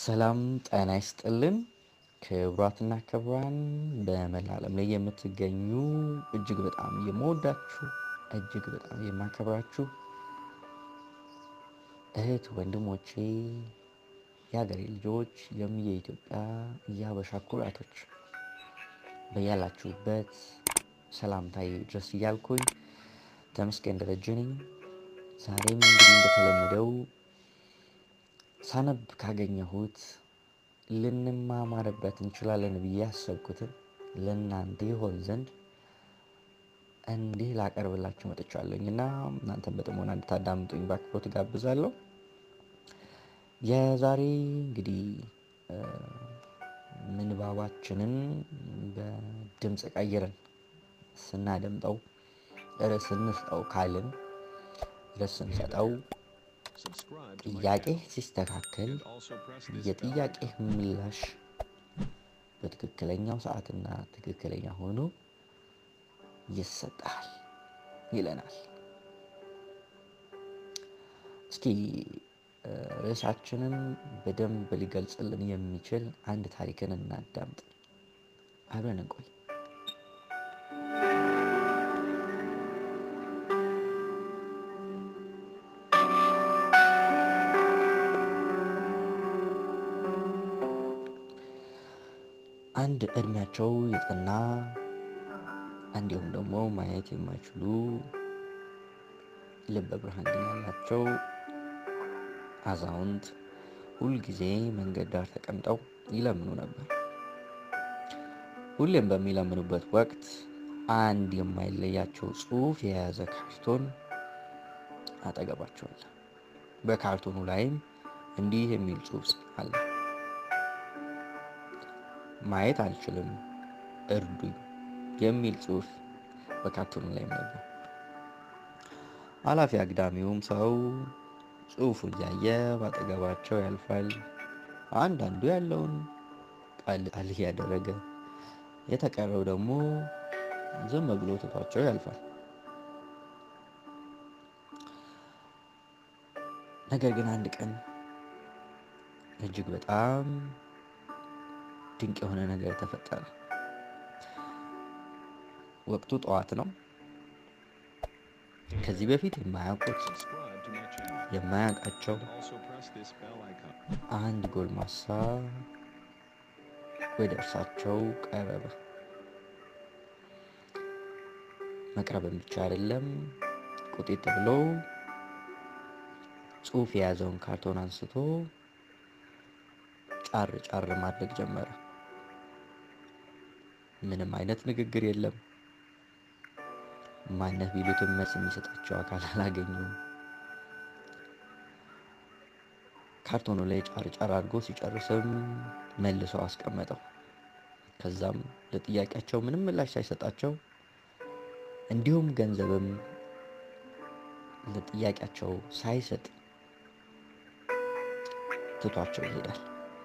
ሰላም ጤና ይስጥልን ክቡራትና ክቡራን በመላ ዓለም ላይ የምትገኙ እጅግ በጣም የምወዳችሁ እጅግ በጣም የማከብራችሁ እህት ወንድሞቼ፣ የሀገሬ ልጆች፣ የም የኢትዮጵያ የሀበሻ ኩራቶች በያላችሁበት ሰላምታዬ ድረስ እያልኩኝ ተመስገን ደረጀ ነኝ። ዛሬም እንግዲህ እንደተለመደው ሳነብ ካገኘሁት ልንማማርበት እንችላለን ብዬ ያሰብኩትን ለእናንተ ይሆን ዘንድ እንዲህ ላቀርብላችሁ መጥቻለሁኝ እና እናንተን በጥሞና እንድታዳምጡኝ በአክብሮት ጋብዛለሁ። የዛሬ እንግዲህ ምንባባችንን በድምፅ ቀይረን ስናደምጠው ርዕስ እንስጠው ካልን ርዕስ ስንሰጠው ጥያቄ ሲስተካከል የጥያቄ ምላሽ በትክክለኛው ሰዓትና ትክክለኛ ሆኖ ይሰጣል ይለናል። እስኪ ርዕሳችንን በደንብ ሊገልጽልን የሚችል አንድ ታሪክን እናዳምጥ። አብረን እንቆይ። አንድ እድሜያቸው የጠና እንዲሁም ደግሞ ማየት የማይችሉ ልበ ብርሃን ግን ያላቸው አዛውንት ሁልጊዜ መንገድ ዳር ተቀምጠው ይለምኑ ነበር። ሁሌም በሚለምኑበት ወቅት አንድ የማይለያቸው ጽሑፍ የያዘ ካርቶን አጠገባቸው አለ። በካርቶኑ ላይም እንዲህ የሚል ጽሑፍ አለ። ማየት አልችልም እርዱኝ የሚል ጽሑፍ በካርቶኑ ላይም ነበር። ኃላፊ አግዳሚውም ሰው ጽሑፉ እያየ ባጠገባቸው ያልፋል። አንዳንዱ ያለውን ጣል ጣል እያደረገ፣ የተቀረው ደግሞ ዝም ብሎ ትቷቸው ያልፋል። ነገር ግን አንድ ቀን እጅግ በጣም ድንቅ የሆነ ነገር ተፈጠረ። ወቅቱ ጠዋት ነው። ከዚህ በፊት የማያውቁት የማያውቃቸው አንድ ጎልማሳ ወደ እርሳቸው ቀረበ። መቅረብም ብቻ አይደለም፣ ቁጢጥ ብሎ ጽሑፍ የያዘውን ካርቶን አንስቶ ጫር ጫር ማድረግ ጀመረ። ምንም አይነት ንግግር የለም። ማነህ ቢሉትም መልስ የሚሰጣቸው አካል አላገኙም። ካርቶኑ ላይ ጫር ጫር አድርጎ ሲጨርስም መልሶ አስቀመጠው። ከዛም ለጥያቄያቸው ምንም ምላሽ ሳይሰጣቸው እንዲሁም ገንዘብም ለጥያቄያቸው ሳይሰጥ ትቷቸው ይሄዳል።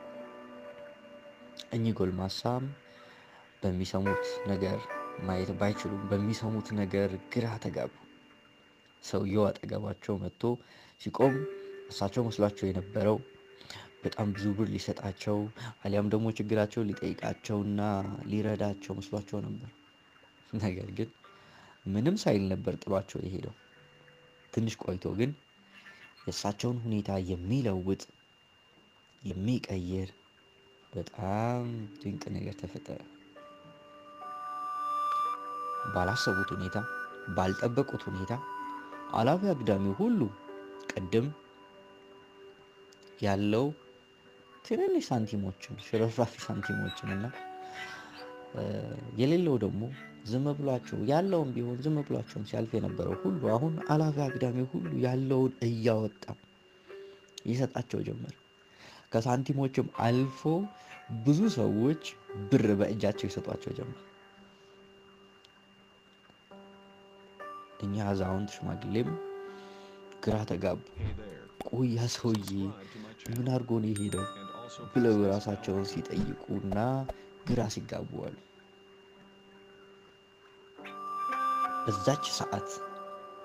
እኚህ ጎልማሳም በሚሰሙት ነገር ማየት ባይችሉም በሚሰሙት ነገር ግራ ተጋቡ። ሰውየው አጠገባቸው መጥቶ ሲቆም እሳቸው መስሏቸው የነበረው በጣም ብዙ ብር ሊሰጣቸው አሊያም ደግሞ ችግራቸው ሊጠይቃቸውና ሊረዳቸው መስሏቸው ነበር። ነገር ግን ምንም ሳይል ነበር ጥሏቸው የሄደው። ትንሽ ቆይቶ ግን የእሳቸውን ሁኔታ የሚለውጥ የሚቀይር በጣም ድንቅ ነገር ተፈጠረ። ባላሰቡት ሁኔታ ባልጠበቁት ሁኔታ አላፊ አግዳሚው ሁሉ ቅድም ያለው ትንንሽ ሳንቲሞችን ሽረፍራፊ ሳንቲሞችን እና የሌለው ደግሞ ዝም ብሏቸው ያለውን ቢሆን ዝም ብሏቸውም ሲያልፍ የነበረው ሁሉ አሁን አላፊ አግዳሚው ሁሉ ያለውን እያወጣ ይሰጣቸው ጀመር። ከሳንቲሞችም አልፎ ብዙ ሰዎች ብር በእጃቸው ይሰጧቸው ጀመር። እኛ አዛውንት ሽማግሌም ግራ ተጋቡ። ቆያ ሰውዬ ምን አድርጎ ነው የሄደው ብለው ራሳቸውን ሲጠይቁና ግራ ሲጋቡ አሉ። በዛች ሰዓት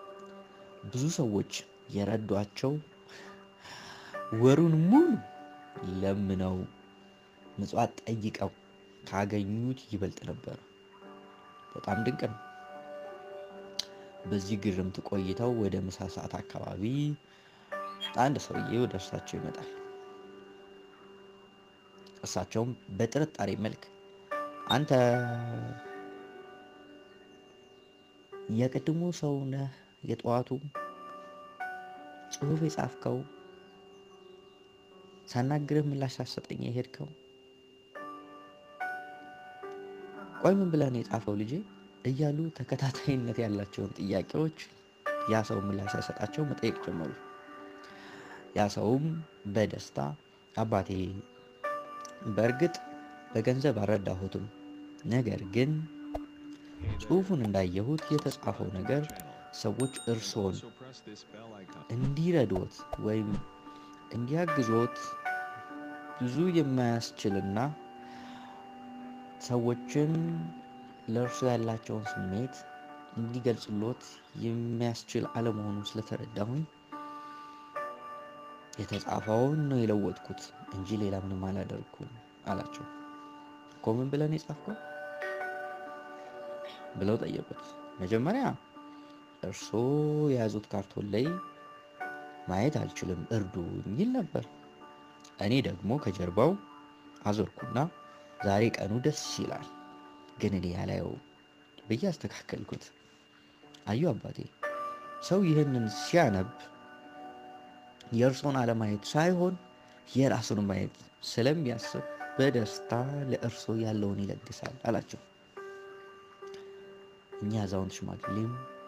ብዙ ሰዎች የረዷቸው ወሩን ሙሉ ለምነው ምጽዋት ጠይቀው ካገኙት ይበልጥ ነበር። በጣም ድንቅ ነው። በዚህ ግርምት ቆይተው ወደ ምሳ ሰዓት አካባቢ አንድ ሰውዬ ወደ እርሳቸው ይመጣል። እርሳቸውም በጥርጣሬ መልክ አንተ የቅድሙ ሰው ነህ? የጠዋቱ ጽሑፍ የጻፍከው ሳናግርህ ምላሽ ሳትሰጠኝ የሄድከው? ቆይ ምን ብለህ ነው የጻፈው ልጄ? እያሉ ተከታታይነት ያላቸውን ጥያቄዎች ያ ሰው ምላሽ ሳይሰጣቸው መጠየቅ ጀመሩ። ያ ሰውም በደስታ አባቴ በእርግጥ በገንዘብ አልረዳሁትም፣ ነገር ግን ጽሑፉን እንዳየሁት የተጻፈው ነገር ሰዎች እርስዎን እንዲረዶት ወይም እንዲያግዞት ብዙ የማያስችልና ሰዎችን ለእርሱ ያላቸውን ስሜት እንዲገልጽሎት የሚያስችል አለመሆኑን ስለተረዳሁኝ የተጻፈውን ነው የለወጥኩት እንጂ ሌላ ምንም አላደርኩም አላቸው። እኮ ምን ብለን የጻፍከው ብለው ጠየቁት። መጀመሪያ እርስዎ የያዙት ካርቶን ላይ ማየት አልችልም እርዱ የሚል ነበር። እኔ ደግሞ ከጀርባው አዞርኩና ዛሬ ቀኑ ደስ ይላል፣ ግን እኔ ያላየው ብዬ አስተካከልኩት። አዩ አባቴ፣ ሰው ይህንን ሲያነብ የእርሶን አለማየት ሳይሆን የራሱን ማየት ስለሚያስብ በደስታ ለእርሶ ያለውን ይለግሳል አላቸው። እኛ አዛውንት ሽማግሌም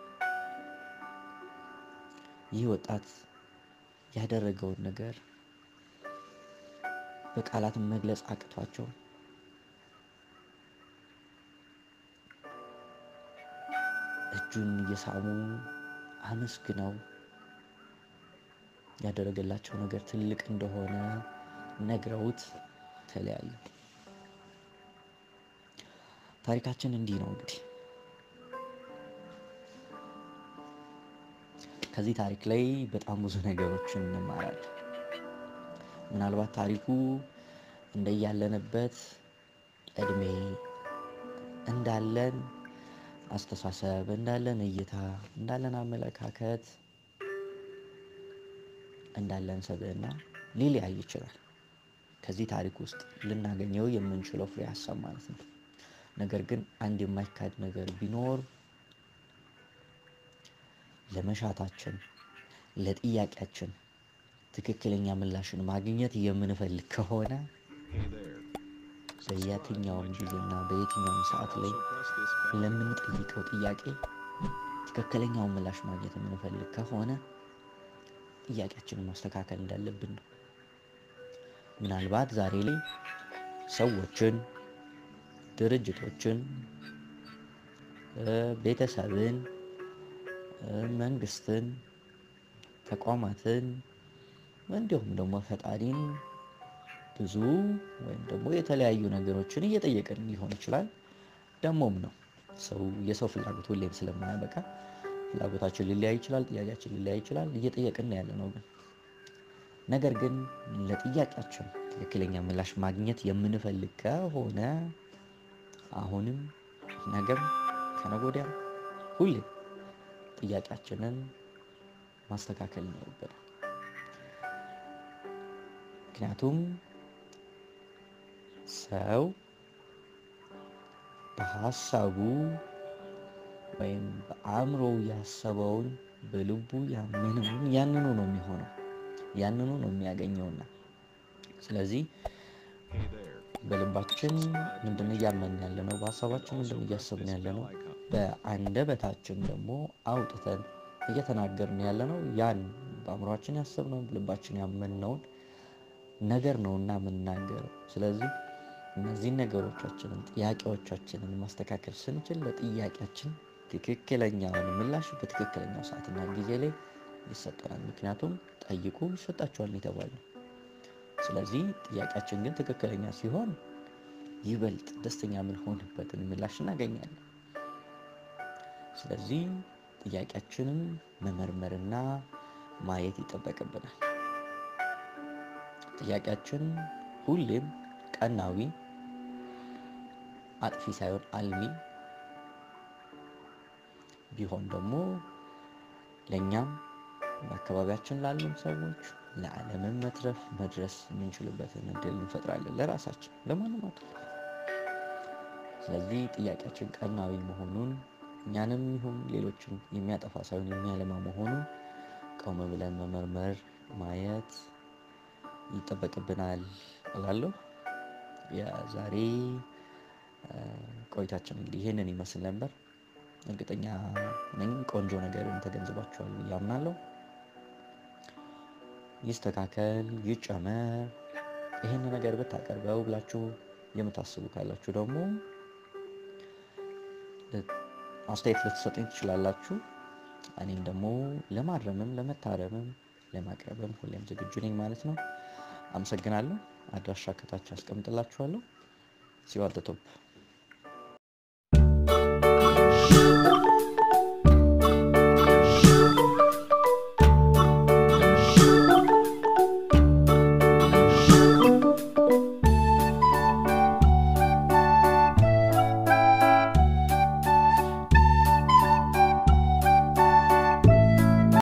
ይህ ወጣት ያደረገውን ነገር በቃላት መግለጽ አቅቷቸው እጁን እየሳሙ አመስግነው ያደረገላቸው ነገር ትልቅ እንደሆነ ነግረውት ተለያዩ። ታሪካችን እንዲህ ነው እንግዲህ። ከዚህ ታሪክ ላይ በጣም ብዙ ነገሮችን እንማራለን። ምናልባት ታሪኩ እንደያለንበት እድሜ እንዳለን አስተሳሰብ እንዳለን እይታ እንዳለን አመለካከት እንዳለን ሰብዕና ሊለያይ ይችላል። ከዚህ ታሪክ ውስጥ ልናገኘው የምንችለው ፍሬ ሀሳብ ማለት ነው። ነገር ግን አንድ የማይካድ ነገር ቢኖር ለመሻታችን ለጥያቄያችን ትክክለኛ ምላሽን ማግኘት የምንፈልግ ከሆነ በየትኛውም ጊዜና በየትኛውም ሰዓት ላይ ለምንጠይቀው ጥያቄ ትክክለኛውን ምላሽ ማግኘት የምንፈልግ ከሆነ ጥያቄያችንን ማስተካከል እንዳለብን ነው። ምናልባት ዛሬ ላይ ሰዎችን፣ ድርጅቶችን፣ ቤተሰብን፣ መንግስትን፣ ተቋማትን እንዲሁም ደግሞ ፈጣሪን ብዙ ወይም ደግሞ የተለያዩ ነገሮችን እየጠየቅን ሊሆን ይችላል። ደግሞም ነው ሰው የሰው ፍላጎት ሁሌም ስለማያበቃ ፍላጎታችን ሊለያይ ይችላል፣ ጥያቄያችን ሊለያይ ይችላል። እየጠየቅን ያለ ነው ግን ነገር ግን ለጥያቄያችን ትክክለኛ ምላሽ ማግኘት የምንፈልግ ከሆነ አሁንም ነገም ከነገ ወዲያም ሁሌም ጥያቄያችንን ማስተካከል ይኖርብናል። ምክንያቱም ሰው በሀሳቡ ወይም በአእምሮው ያሰበውን በልቡ ያመነውን ያንኑ ነው የሚሆነው፣ ያንኑ ነው የሚያገኘውና ስለዚህ በልባችን ምንድን እያመንን ያለ ነው፣ በሀሳባችን ምንድን እያሰብን ያለ ነው፣ በአንደበታችን ደግሞ አውጥተን እየተናገርን ያለ ነው። ያን በአእምሯችን ያሰብነውን በልባችን ያመንነውን ነገር ነውና የምንናገረው። ስለዚህ እነዚህን ነገሮቻችንን ጥያቄዎቻችንን ማስተካከል ስንችል ለጥያቄያችን ትክክለኛውን ምላሽ በትክክለኛው ሰዓትና ጊዜ ላይ ይሰጠናል። ምክንያቱም ጠይቁ ይሰጣችኋል የተባለው። ስለዚህ ጥያቄያችን ግን ትክክለኛ ሲሆን ይበልጥ ደስተኛ የምንሆንበትን ምላሽ እናገኛለን። ስለዚህ ጥያቄያችንን መመርመርና ማየት ይጠበቅብናል። ጥያቄያችን ሁሌም ቀናዊ፣ አጥፊ ሳይሆን አልሚ ቢሆን ደግሞ ለእኛም በአካባቢያችን ላሉም ሰዎች ለዓለምን መትረፍ መድረስ የምንችልበትን እድል እንፈጥራለን። ለራሳችን ለማንም አይደለም። ስለዚህ ጥያቄያችን ቀናዊ መሆኑን እኛንም ይሁን ሌሎችን የሚያጠፋ ሳይሆን የሚያለማ መሆኑን ቆም ብለን መመርመር ማየት ይጠበቅብናል እላለሁ። የዛሬ ቆይታችን እንግዲህ ይህንን ይመስል ነበር። እርግጠኛ ነኝ ቆንጆ ነገርን ተገንዝባችኋል ብዬ አምናለሁ። ይስተካከል፣ ይጨመር፣ ይህን ነገር ብታቀርበው ብላችሁ የምታስቡ ካላችሁ ደግሞ አስተያየት ልትሰጡኝ ትችላላችሁ። እኔም ደግሞ ለማረምም ለመታረምም ለማቅረብም ሁሌም ዝግጁ ነኝ ማለት ነው። አመሰግናለሁ። አድራሻ ከታች አስቀምጥላችኋለሁ። ሲዋል ቶፕ